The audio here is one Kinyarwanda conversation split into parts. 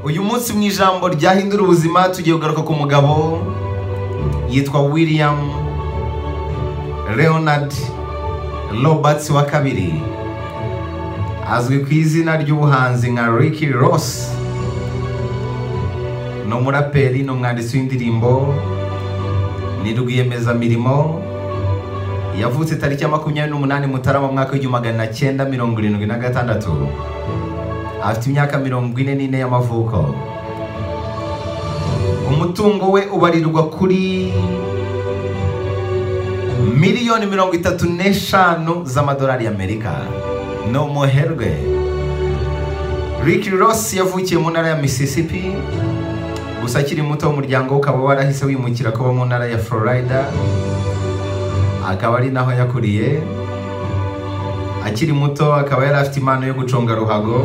uyu munsi mu ijambo ryahindura ubuzima tugiye kugaruka ku mugabo yitwa william leonard roberts wa kabiri azwi ku izina ry'ubuhanzi nka ricky ross ni umuraperi ni umwanditsi w'indirimbo ni rwiyemezamirimo yavutse tariki ya makumyabiri n'umunani mutarama mu mwaka w'igihumbi magana cyenda mirongo irindwi na gatandatu afite imyaka mirongo ine n'ine y'amavuko umutungo we ubarirwa kuri miliyoni mirongo itatu n'eshanu z'amadolari y'amerika ni umuherwe Ricky Ross yavukiye mu ntara ya Mississippi gusa akiri muto umuryango we ukaba warahise wimukira kuba mu ntara ya Florida akaba ari naho yakuriye akiri muto akaba yari afite impano yo guconga ruhago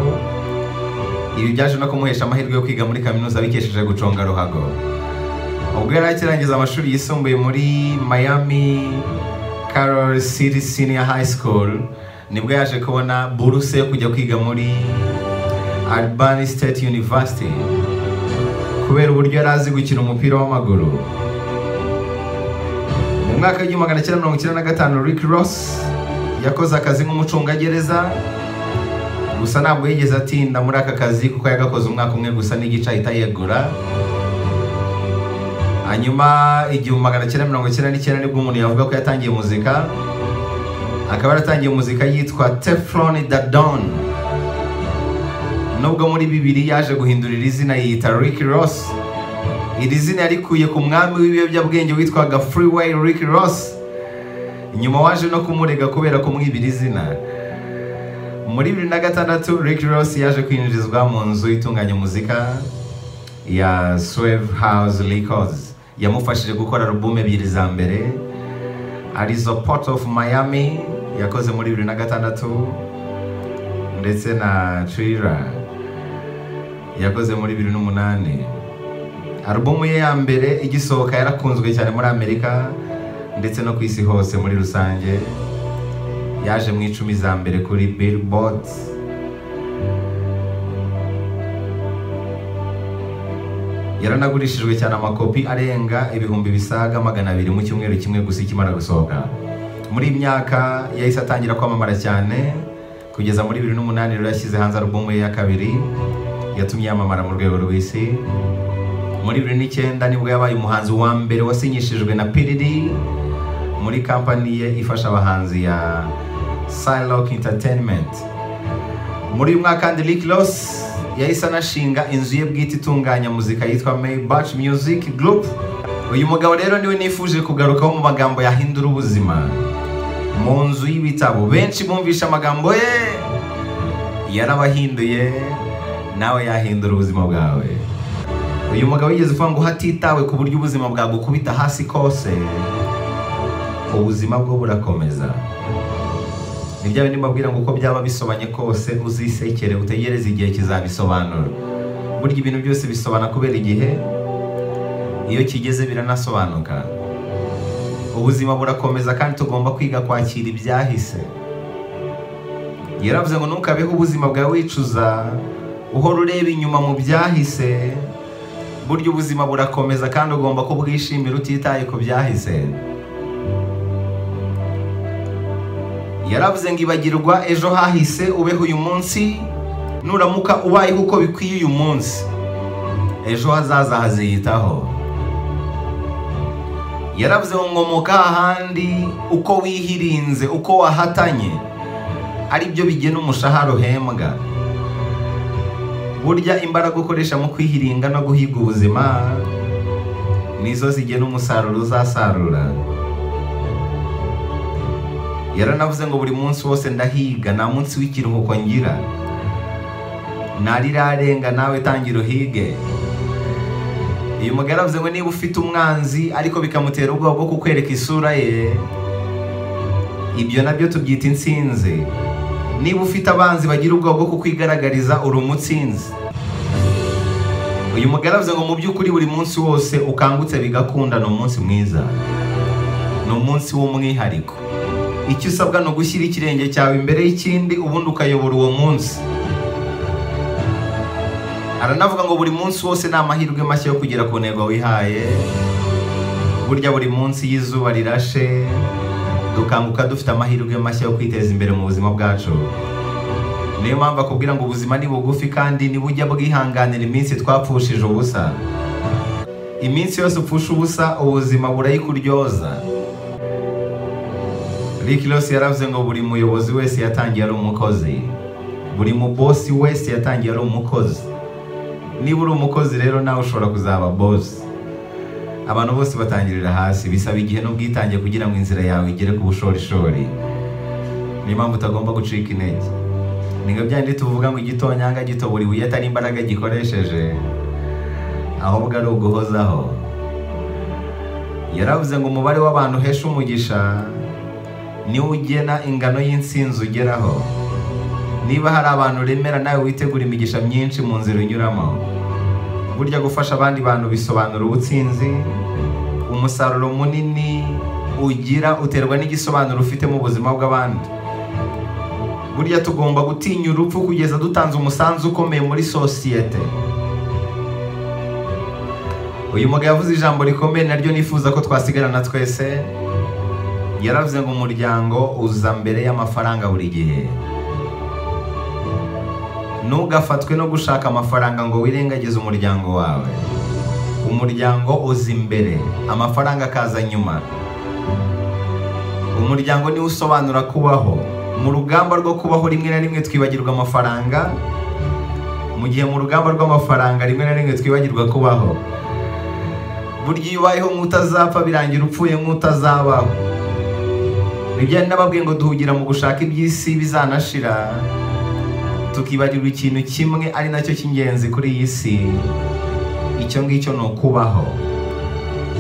ibi byaje no kumuhesha amahirwe yo kwiga muri kaminuza bikesheje guconga ruhago ubwo yari akirangiza amashuri yisumbuye muri Miami Carol City Senior High School nibwo yaje kubona buruse yo kujya kwiga muri Albany State University kubera uburyo yari azi gukina umupira w'amaguru mu mwaka w'igihumbi magana cyenda mirongo icyenda na gatanu Rick Ross yakoze akazi nk'umucungagereza gusa ntabwo yigeze atinda muri aka kazi kuko yagakoze umwaka umwe gusa n'igice ahita yegura hanyuma igihumbi magana cyenda mirongo icyenda n'icyenda nibwo umuntu yavuga ko yatangiye muzika akaba yaratangiye muzika yitwa Teflon Dadon nubwo muri bibiri yaje guhindurira izina yiyita Rick Ross iri zina yarikuye ku mwami w'ibiyobyabwenge witwaga Freeway Rick Ross nyuma waje no kumurega kubera kumwibira izina muri bibiri na gatandatu Rick Ross yaje kwinjirizwa mu nzu itunganya muzika ya Swave House Records yamufashije gukora alubumu ebyiri za mbere arizo Port of Miami yakoze muri bibiri na gatandatu ndetse na Thriller yakoze muri bibiri n'umunani alubumu ye ya mbere igisohoka yarakunzwe cyane muri Amerika ndetse no ku isi hose muri rusange yaje mu icumi za mbere kuri Billboard yaranagurishijwe cyane amakopi arenga ibihumbi bisaga magana abiri mu cyumweru kimwe gusa ikimara gusohoka muri iyi myaka yahise atangira kwamamara cyane kugeza muri bibiri n'umunani rero yashyize hanze alubumu ye ya kabiri yatumye yamamara mu rwego rw'isi muri bibiri n'icyenda nibwo yabaye umuhanzi wa mbere wasinyishijwe na piridi muri kampani ye ifasha abahanzi ya Silock Entertainment muri uyu mwaka kandi Rick Ross yahise anashinga inzu ye bwite itunganya muzika yitwa Maybach Music Group uyu mugabo rero niwe nifuje kugarukaho mu magambo yahindura ubuzima mu nzu y'ibitabo benshi bumvisha amagambo ye yarabahinduye nawe yahindura ubuzima bwawe uyu mugabo yigeze uvuga ngo hatitawe ku buryo ubuzima bwagukubita hasi kose ubuzima bwo burakomeza ni bya bindi mbabwira ngo uko byaba bisobanye kose uzisekere utegereze igihe kizabisobanura burya ibintu byose bisobana kubera igihe iyo kigeze biranasobanuka ubuzima burakomeza kandi tugomba kwiga kwakira ibyahise yaravuze ngo ntukabeho ubuzima bwawe wicuza uhora ureba inyuma mu byahise burya ubuzima burakomeza kandi ugomba kubwishimira utitaye ku byahise yaravuze ngo ibagirwa ejo hahise ubeho uyu munsi nuramuka ubayeho uko bikwiye uyu munsi ejo hazaza haziyitaho yaravuze ngo ngomoka ahandi uko wihirinze uko wahatanye ari byo bigena umushahara uhembwa burya imbaraga ukoresha mu kwihiringa no guhiga ubuzima nizo zigena umusaruro uzasarura yaranavuze ngo buri munsi wose ndahiga nta munsi w'ikiruhuko ngira ntarirarenga nawe tangira uhige uyu mugabo yaravuze ngo niba ufite umwanzi ariko bikamutera ubwoba bwo kukwereka isura ye ibyo nabyo tubyita insinzi niba ufite abanzi bagira ubwoba bwo kukwigaragariza uri umutsinzi uyu mugabo yaravuze ngo mu by'ukuri buri munsi wose ukangutse bigakunda ni umunsi mwiza ni umunsi w'umwihariko icyo usabwa ni ugushyira ikirenge cyawe imbere y'ikindi ubundi ukayobora uwo munsi aranavuga ngo buri munsi wose ni amahirwe mashya yo kugera ku ntego wihaye burya buri munsi y'izuba rirashe dukanguka dufite amahirwe mashya yo kwiteza imbere mu buzima bwacu niyo mpamvu akubwira ngo ubuzima ni bugufi kandi nibujya bwihanganira iminsi twapfushije ubusa iminsi yose upfusha ubusa ubuzima burayikuryoza Rick Ross yaravuze ngo buri muyobozi wese yatangiye ari umukozi buri mubosi wese yatangiye ari umukozi niba uri umukozi rero nawe ushobora kuzaba bosi abantu bose batangirira hasi bisaba igihe n'ubwitange kugira ngo inzira yawe igere ku bushorishori niyo mpamvu utagomba gucika intege nibwo byandi tuvuga ngo igitonyanga gitobora ibuye atari imbaraga gikoresheje ahubwo ari uguhozaho yaravuze ngo umubare w'abantu uhesha umugisha niwo ugena ingano y'insinzi ugeraho niba hari abantu uremera nawe witegura imigisha myinshi mu nzira unyuramo burya gufasha abandi bantu bisobanura ubutsinzi umusaruro munini ugira uterwa n'igisobanuro ufite mu buzima bw'abandi burya tugomba gutinya urupfu kugeza dutanze umusanzu ukomeye muri sosiyete uyu mugabo yavuze ijambo rikomeye naryo nifuza ko twasigarana twese yaravuze ngo umuryango uza mbere y'amafaranga buri gihe ntugafatwe no gushaka amafaranga ngo wirengagize umuryango wawe umuryango uza imbere amafaranga akaza nyuma umuryango niwo usobanura kubaho mu rugamba rwo kubaho rimwe na rimwe twibagirwa amafaranga mu gihe mu rugamba rw'amafaranga rimwe na rimwe twibagirwa kubaho burya iyo ubayeho nk'utazapfa birangira upfuye nk'utazabaho ntibyari nababwiye ngo duhugira mu gushaka iby'isi bizanashira tukibagirwa ikintu kimwe ari nacyo cy'ingenzi kuri iyi si icyo ngicyo ni ukubaho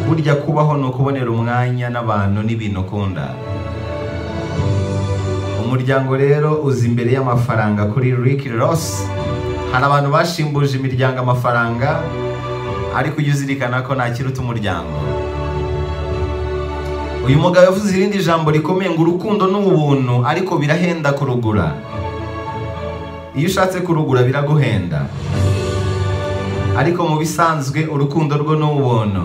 burya kubaho ni ukubonera umwanya n'abantu n'ibintu ukunda umuryango rero uza imbere y'amafaranga kuri Rick Ross hari abantu bashimbuje imiryango amafaranga ariko ujye uzirikana ko ntakiruta umuryango uyu mugabo yavuze irindi jambo rikomeye ngo urukundo ni ubuntu ariko birahenda kurugura iyo ushatse kurugura biraguhenda ariko mu bisanzwe urukundo rwo ni ubuntu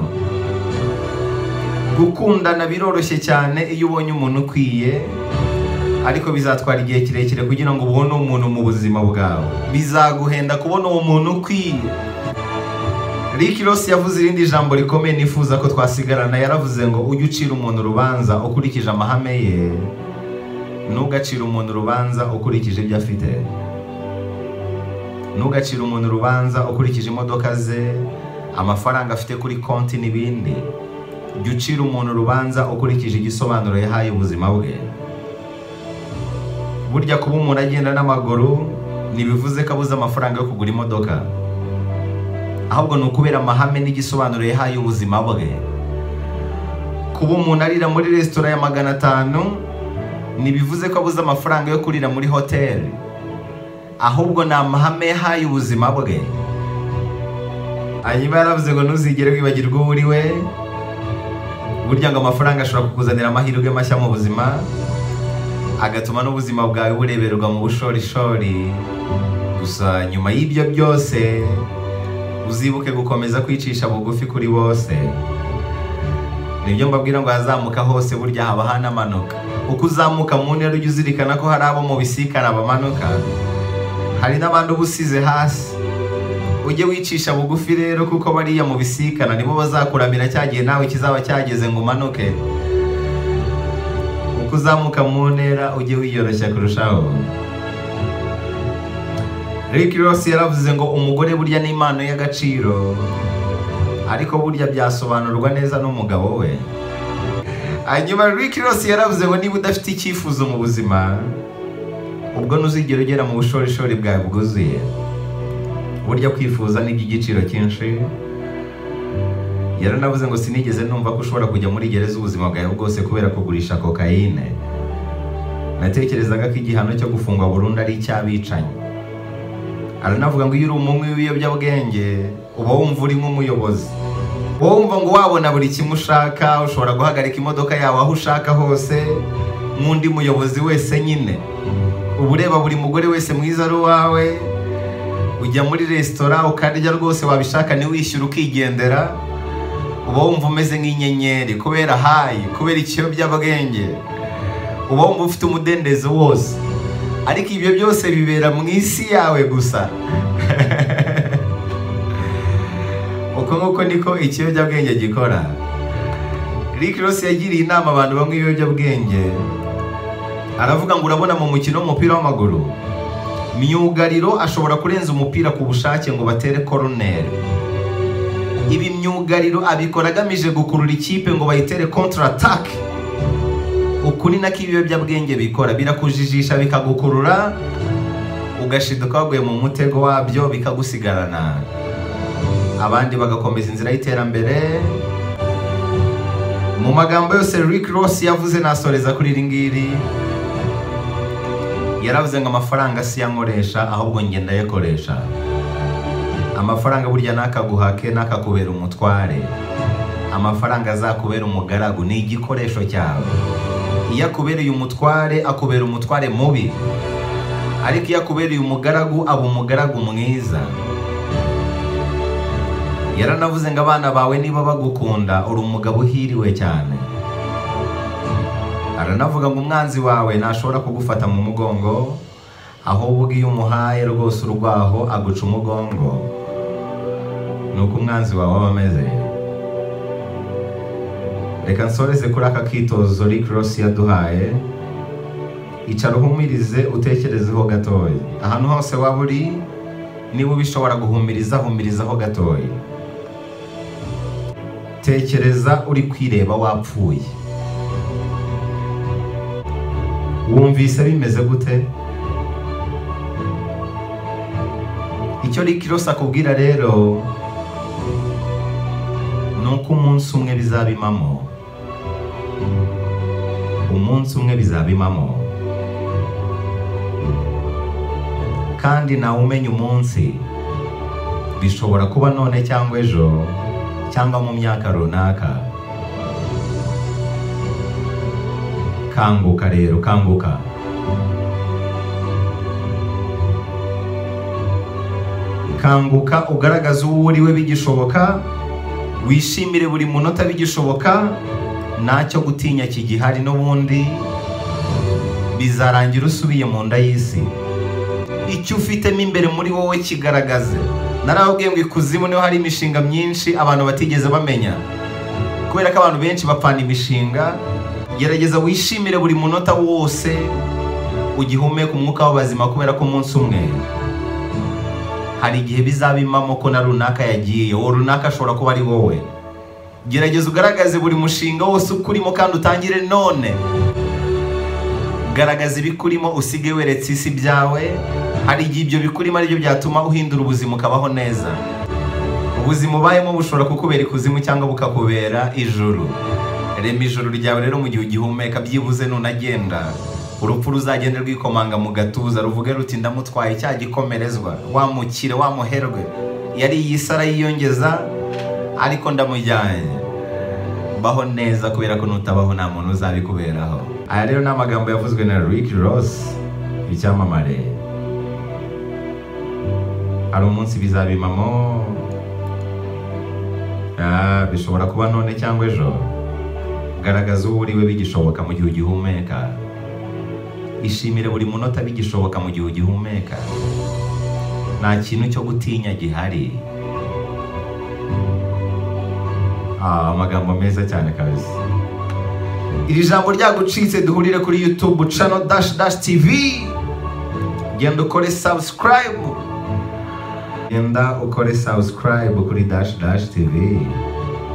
gukundana biroroshye cyane iyo ubonye umuntu ukwiye ariko bizatwara igihe kirekire kugira ngo ubone umuntu mu buzima bwawe bizaguhenda kubona uwo muntu ukwiye Rick Ross yavuze irindi jambo rikomeye nifuza ko twasigarana yaravuze ngo ujye ucira umuntu urubanza ukurikije amahame ye ntugacire umuntu urubanza ukurikije ibyo afite ntugacire umuntu urubanza ukurikije imodoka ze amafaranga afite kuri konti n'ibindi jya ucira umuntu urubanza ukurikije igisobanuro yahaye ubuzima bwe burya kuba umuntu agenda n'amaguru ntibivuze ko abuze amafaranga yo kugura imodoka ahubwo ni ukubera amahame n'igisobanuro yahaye ubuzima bwe kuba umuntu arira muri resitora ya magana atanu ntibivuze ko abuze amafaranga yo kurira muri hoteli ahubwo ni amahame yahaye ubuzima bwe hanyuma yaravuze ngo ntuzigere wibagirwa uwo uri we burya ngo amafaranga ashobora kukuzanira amahirwe mashya mu buzima agatuma n'ubuzima bwawe bureberwa mu bushorishori gusa nyuma y'ibyo byose uzibuke gukomeza kwicisha bugufi kuri bose nibyo mbabwira ngo ahazamuka hose burya haba hanamanuka uko uzamuka mu ntera ujya uzirikana ko hari abo mu bisikana bamanuka hari n'abandi uba usize hasi ujye wicisha bugufi rero kuko bariya mu bisikana nibo bazakuramira cya gihe nawe kizaba cyageze ngo umanuke uko uzamuka mu ntera ujye wiyoroshya kurushaho Rick Ross yaravuze ngo umugore burya ni impano y'agaciro ariko burya byasobanurwa neza n'umugabo we hanyuma Rick Ross yaravuze ngo niba udafite icyifuzo mu buzima ubwo ntuzigere ugera mu bushorishori bwawe bwuzuye burya kwifuza ni iby'igiciro cyinshi yaranavuze ngo sinigeze numva ko ushobora kujya muri gereza ubuzima bwawe bwose kubera kugurisha kokayine natekerezaga ko igihano cyo gufungwa burundu ari icy'abicanyi aranavuga ngo iyo uri umunywi w'ibiyobyabwenge uba wumva uri nk'umuyobozi wowe wumva ngo wabona buri kimwe ushaka ushobora guhagarika imodoka yawe aho ushaka hose nk'undi muyobozi wese nyine uba ureba buri mugore wese mwiza ari uwawe ujya muri resitora ukarya rwose wabishaka ntiwishyure ukigendera uba wumva umeze nk'inyenyeri kubera hayi kubera ikiyobyabwenge uba wumva ufite umudendezo wose ariko ibyo byose bibera mu isi yawe gusa uko nguko niko ikiyobyabwenge gikora rick ross yagiriye inama abantu bamwe ibiyobyabwenge aravuga ngo urabona mu mukino w'umupira w'amaguru myugariro ashobora kurenza umupira ku bushake ngo batere koroneri ibi myugariro abikora agamije gukurura ikipe ngo bayitere kontaratake ukuri nako ibiyobyabwenge bikora birakujijisha bikagukurura ugashiduka waguye mu mutego wabyo bikagusigarana abandi bagakomeza inzira y'iterambere mu magambo yose rick ross yavuze nasoreza kuri iri ngiri yaravuze ngo amafaranga si yo ankoresha ahubwo njye ndayakoresha amafaranga burya nakaguhake nakakubera umutware amafaranga azakubera umugaragu ni igikoresho cyawe iyo akubereye umutware akubera umutware mubi ariko iyo akubereye umugaragu aba umugaragu mwiza yaranavuze ngo abana bawe niba bagukunda uri umugabo uhiriwe cyane aranavuga ngo umwanzi wawe ntashobora kugufata mu mugongo ahubwo iyo umuhaye rwose urwaho aguca umugongo ni uko umwanzi wawe aba ameze reka nsoreze kuri aka kitozo rick ross yaduhaye icara uhumirize utekerezeho gatoya ahantu hose waba uri niba ubishobora guhumiriza humirizaho gatoya tekereza uri kwireba wapfuye wumvise bimeze gute icyo rikirose akubwira rero ni uko umunsi umwe bizabimamo umunsi umwe bizabimamo kandi nawe umenya umunsi bishobora kuba none cyangwa ejo cyangwa mu myaka runaka kanguka rero kanguka kanguka ugaragaze uwo uriwe bigishoboka wishimire buri munota bigishoboka ntacyo gutinya kigihari n'ubundi bizarangira usubiye mu nda y'isi icyo ufitemo imbere muri wowe kigaragaze narababwiye ngo ikuzimu niho hari imishinga myinshi abantu batigeze bamenya kubera ko abantu benshi bapfana imishinga gerageza wishimire buri munota wose ugihumeka umwuka w'abazima kubera ko umunsi umwe hari igihe bizabimamo ko na runaka yagiye uwo runaka ashobora kuba ari wowe gerageza ugaragaze buri mushinga wose ukurimo kandi utangire none garagaza ibikurimo usige weretse isi byawe hari igihe ibyo bikurimo aribyo byatuma uhindura ubuzima ukabaho neza ubuzima ubayemo bushobora kukubera ikuzimu cyangwa bukakubera ijuru rema ijoro ryawe rero mu gihe ugihumeka byibuze nunagenda urupfu ruzagende rwikomanga mu gatuza ruvuge ruti ndamutwaye cya gikomerezwa wamukire wamuherwe yari iyisi arayiyongeza ariko ndamujyanye baho neza kubera ko nutabaho nta muntu uzabikuberaho aya rero ni amagambo yavuzwe na rick ross icyamamare hari umunsi bizabimamo Ah, bishobora kuba none cyangwa ejo garagaza uwo uriwe bigishoboka mu gihe ugihumeka ishimire buri munota bigishoboka mu gihe ugihumeka nta kintu cyo gutinya gihari Ah, amagambo meza cyane kabisa iri jambo ryagucitse duhurire kuri youtube channel dash dash tv genda ukore subscribe genda ukore subscribe kuri dash dash tv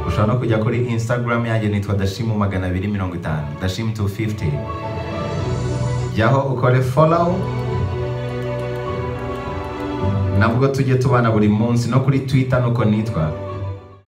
ushobora no kujya kuri instagram yanjye nitwa dashimu magana abiri mirongo itanu dashimu 250 jyaho ukore follow nabwo tujye tubana buri munsi no kuri twitter nuko nitwa